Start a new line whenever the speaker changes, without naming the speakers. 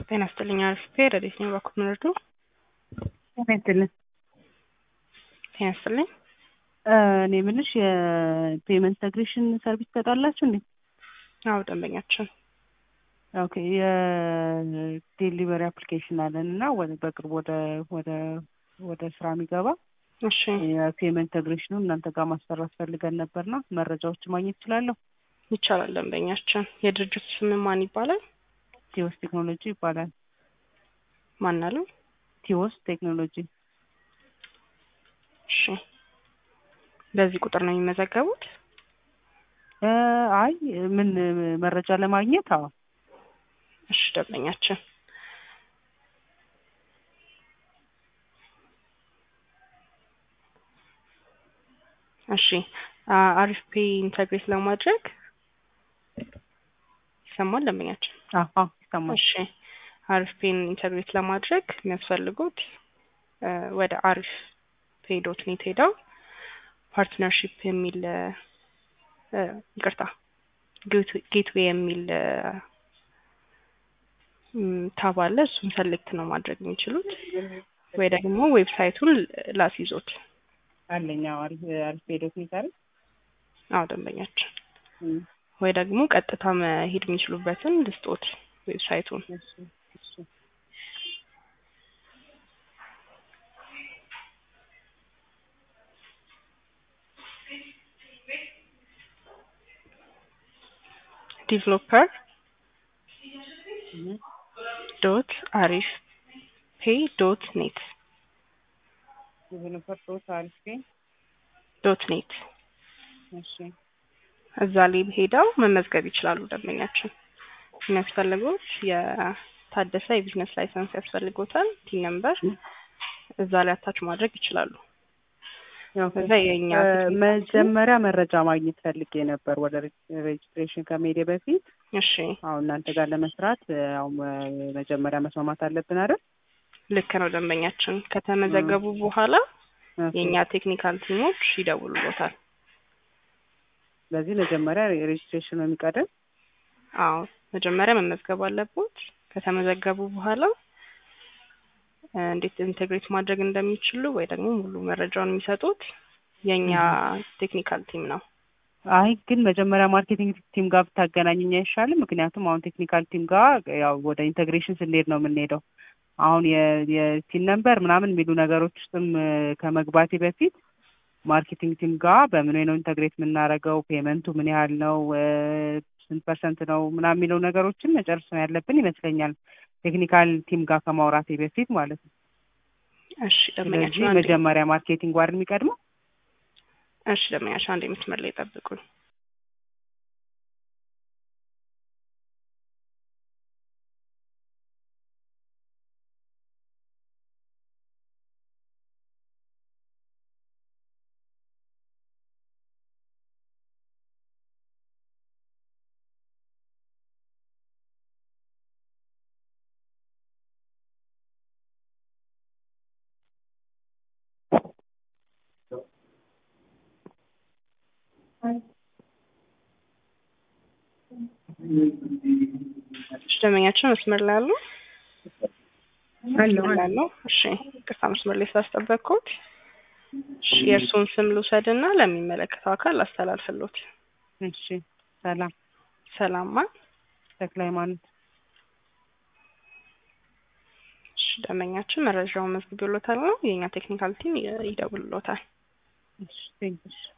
ጤና ይስጥልኝ አሪፍ ረዴት ነው በኩል ምንርዱ
ጤና ይስጥልን።
ጤና ይስጥልኝ
እኔ ምንሽ የፔመንት ኢንተግሬሽን ሰርቪስ ትሰጣላችሁ እንዴ?
አዎ ደንበኛችን
ኦኬ የዴሊቨሪ አፕሊኬሽን አለን እና ወደ በቅርብ ወደ ወደ ወደ ስራ የሚገባ
እሺ
የፔመንት ኢንተግሬሽኑ እናንተ ጋር ማሰራት ፈልገን ነበርና መረጃዎች ማግኘት እችላለሁ?
ይቻላል ደንበኛችን የድርጅቱ ስም ማን ይባላል
ቲዎስ ቴክኖሎጂ ይባላል።
ማን አለው
ቲዎስ ቴክኖሎጂ
እሺ በዚህ ቁጥር ነው የሚመዘገቡት
እ አይ ምን መረጃ ለማግኘት አዎ
እሺ ደንበኛችን እሺ አ- አሪፍ ፔ ኢንተግሬት ለማድረግ ይሰማል ደንበኛችን
አዎ ይሰማል።
እሺ አሪፍ ፔን ኢንተግሬት ለማድረግ የሚያስፈልጉት እ ወደ አሪፍ ፔ ዶት ኔት ሄደው ፓርትነርሺፕ የሚል እ ይቅርታ ጌትዌይ የሚል እ ም ታብ አለ እሱን ሰሌክት ነው ማድረግ የሚችሉት ወይ ደግሞ ዌብሳይቱን ላስይዞት
አለኝ አዎ አሪፍ አሪፍ ሄዶት ይዛል
አዎ ደንበኛችን ወይ ደግሞ ቀጥታ መሄድ የሚችሉበትን ልስጦት ዌብሳይቱን
እሺ እሺ
ዲቨሎፐር
እህ
ዶት አሪፍ ፔ ዶት ኔት
ዴቨሎፐር ዶት አሪፍ ፔ
ዶት ኔት
እሺ
እዛ ላይ ሄደው መመዝገብ ይችላሉ። ደንበኛችን የሚያስፈልጉት የታደሰ የቢዝነስ ላይሰንስ ያስፈልጎታል። ቲን ነምበር እዛ ላይ አታች ማድረግ ይችላሉ። እዛ የኛ
መጀመሪያ መረጃ ማግኘት ፈልጌ ነበር ወደ ሬጅስትሬሽን ከመሄዴ በፊት
እሺ
አሁን እናንተ ጋር ለመስራት አሁን መጀመሪያ መስማማት አለብን አይደል?
ልክ ነው ደንበኛችን። ከተመዘገቡ በኋላ የእኛ ቴክኒካል ቲሞች ይደውሉሎታል።
ስለዚህ መጀመሪያ ሬጅስትሬሽን ነው የሚቀደም።
አዎ መጀመሪያ መመዝገብ አለቦት። ከተመዘገቡ በኋላ እ እንዴት ኢንቴግሬት ማድረግ እንደሚችሉ ወይ ደግሞ ሙሉ መረጃውን የሚሰጡት የእኛ ቴክኒካል ቲም ነው።
አይ ግን መጀመሪያ ማርኬቲንግ ቲም ጋር ብታገናኘኝ አይሻልም? ምክንያቱም አሁን ቴክኒካል ቲም ጋር ያው ወደ ኢንቴግሬሽን ስንሄድ ነው የምንሄደው። አሁን የቲን ነምበር ምናምን የሚሉ ነገሮች ውስጥም እ ከመግባቴ በፊት ማርኬቲንግ ቲም ጋር በምን ነው ኢንተግሬት የምናደርገው፣ ፔመንቱ ምን ያህል ነው፣ እ ስንት ፐርሰንት ነው ምናምን የሚለው ነገሮችን መጨረስ ነው ያለብን ይመስለኛል። ቴክኒካል ቲም ጋር ከማውራቴ በፊት ማለት ነው።
እሺ
ስለዚህ
ደንበኛችን አንዴ
መጀመሪያ ማርኬቲንግ ዋር የሚቀድመው
እሺ ደንበኛችን አንዴ መስመር ላይ ጠብቁኝ። እሺ ደንበኛችን መስመር ላይ አሉ?
አለው
መስመር ላይ አለው። እሺ ቅርታ መስመር ላይ ስላስጠበቅኩት። እሺ የእርስዎን ስም ልውሰድና ለሚመለከተው አካል አስተላልፍሎት።
እሺ ሰላም
ሰላማ
ተክለ ሃይማኖት
እሺ ደንበኛችን መረጃውን መዝግቦሎታል ነው የእኛ ቴክኒካል ቲም ይደውልሎታል።
እሺ ቴንክስ